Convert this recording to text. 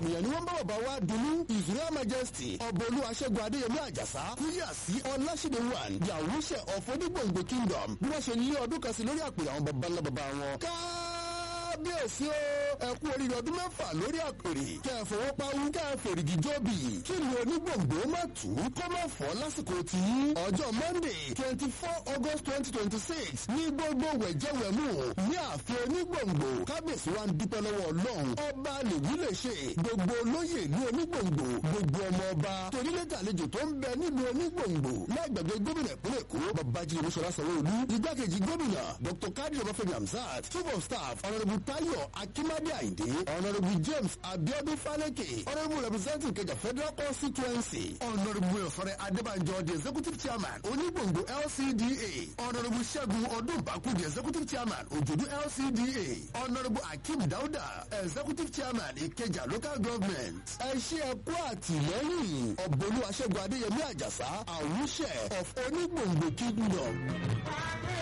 ènìyàn ni wọ́n bá bàbá wa dunu israel majesty ọbọ̀lú aṣẹ́gun adéyẹmí àjàsá kúyà sí ọláṣídé one yàwúṣẹ ọ̀fọ́dúgbòǹgbò kingdom bí wọ́n ṣe lé ọdún kan sí lórí àpèrè àwọn baba ńlá baba wọn. kábíyèsí o ẹ kú oríire ọdún mẹ́fà lórí àpèrè kẹ́ ẹ fọwọ́ pawú kẹ́ ẹ fèrègì jóbi kí ni onígbòǹgbò má tù ú kó má fọ́ lásìkò tí ọjọ́ monday twenty four august twenty twenty six ní gbogbo wẹ̀jẹ̀wẹ̀mú ní ààfin onígbòǹgbò kábíyèsí wa ń dúpẹ́ lọ́wọ́ ọlọ́run ọba lèyí lè ṣe gbogbo olóyè ní onígbòǹgbò gbogbo ọmọ ọba torílẹ̀tà àlejò tó ń bẹ nílùú onígbòǹgbò lágbàgbé gómìnà ìpínlẹ̀ èkó babájídé olúṣọlá sanwó-olú igbákejì gómìnà dr kadi ọbáfẹ́mi hamzat chief of staff honourable tayo akimade ayinde honourable james abiodun faleke honourable representative kẹjà federal constituency honourable ọ̀fọ̀rẹ́ adébànjọ the executive chairman onígbòǹgbò lcda honourable ṣẹ́gun ọdúnbàkú the executive chairman òjòdú lcda honourable akeem dauda executive chairman ìkẹjà local government ẹ ṣe ẹ kú àtìlẹ́yìn ọ̀bọ̀lú aṣẹ́gun adéyẹmí àjàsá àwùṣẹ of onígbòǹgbò kingdom.